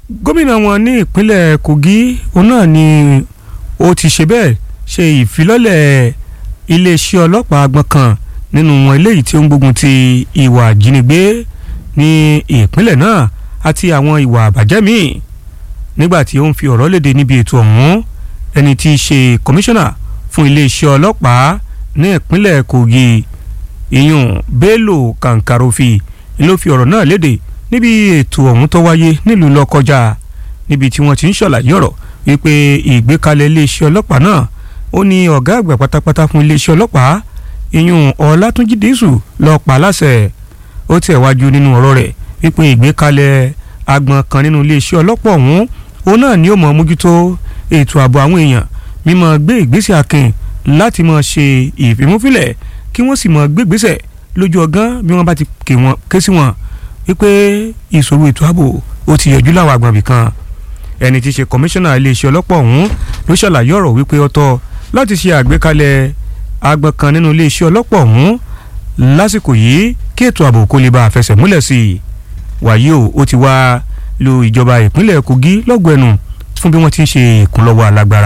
gómìnà wọn ní ìpínlẹ̀ Kogi òun náà ni ó ti ṣe bẹ́ẹ̀ ṣe ìfilọ́lẹ̀ iléeṣẹ́ ọlọ́pàá agbọ̀n kan nínú wọn eléyìí tí ó ń gbógun ti ìwà ìjínigbé ní ìpínlẹ̀ náà àti àwọn ìwà àbàjẹ́ míì nígbà tí ó ń fi ọ̀rọ̀ léde níbi ètò ọ̀hún ẹni tí í ṣe kọmíṣánná fún iléeṣẹ́ ọlọ́pàá ní ìpínlẹ̀ Kogi ìyún Bello Kankarofi ló fi ọ̀rọ̀ náà léde níbi ètò ọ̀hún tó wáyé nílùú Lọ́kọjà níbi tí wọ́n ti ń ṣàlàyé ọ̀rọ̀ wípé ìgbékalẹ̀ iléeṣẹ́ ọlọ́pàá náà ó ní ọ̀gá àgbà pátápátá fún iléeṣẹ́ ọlọ́pàá ìyún Ọlátúnjí Dísù lọ́ọ́ pa láṣẹ ó tẹ̀ wájú nínú ọ̀rọ̀ rẹ̀ wípé ìgbékalẹ̀ agbọ̀n kan nínú iléeṣẹ́ ọlọ́pàá ọ̀hún òun náà ni ó mọ̀ mójútó ètò ààbò àwọn èèyàn mímọ́ gbé ìgbésẹ̀ akin láti máa ṣe ìfimúfilẹ̀ kí wọ́n sì máa gbé ìgbésẹ̀ lójú ọgán bí wọ́n bá ti ké sí wọn wípé ìṣòro ètò ààbò ó ti yọjú láwọn agbọ̀nbì kan ẹni tí í ṣe kọmíṣánná iléeṣẹ́ ọlọ́pàá ọ̀hún ló ṣàlàyé ọ̀rọ̀ wípé ó tọ́ láti ṣe àgbékalẹ̀ agbọ̀n kan nínú iléeṣẹ́ ọlọ́pàá ọ̀hún lásìkò yìí kí ètò ààbò kó lè bá a fẹsẹ̀ múlẹ̀ sí i wàyí o ó ti wá lu ìjọba ìpínlẹ̀ Kogi lọ́gbọ̀ọ́ ẹnu fún bí wọ́n ti ń ṣe ìkúnlọ́wọ́ alágbára